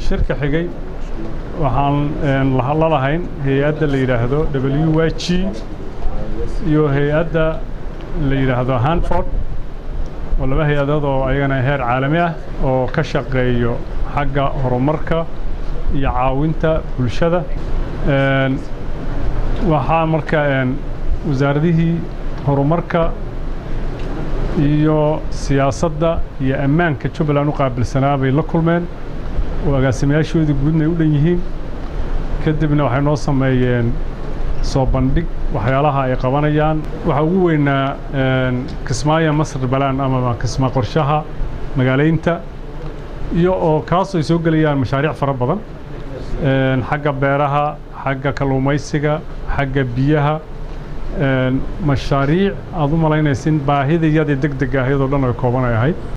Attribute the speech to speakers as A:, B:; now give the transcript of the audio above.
A: shirka xigay waxaan la lahayn hay-adda la yidhaahdo w y g iyo hay-adda la yidhaahdo hanford oo laba hay-adood oo ayagana heer caalami ah oo ka shaqeeyo xagga horumarka iyo caawinta bulshada waxaa marka wasaaradihii horumarka iyo siyaasadda iyo ammaanka jubbaland u qaabilsanaa bay la kulmeen oo agaasimayaashoodii guudna ay u dhan yihiin kadibna waxay noo sameeyeen soo bandhig waxyaalaha ay qabanayaan waxaa ugu weynaa kismaayo masr balaan ama kismaa qorshaha magaalaynta iyo oo kaasoo ay soo gelayaan mashaariic fara badan xagga beeraha xagga kalluumaysiga xagga biyaha mashaariic aad u malaynaysa in baahidayadii deg deg ahayd oo dhan ay kooban ay ahayd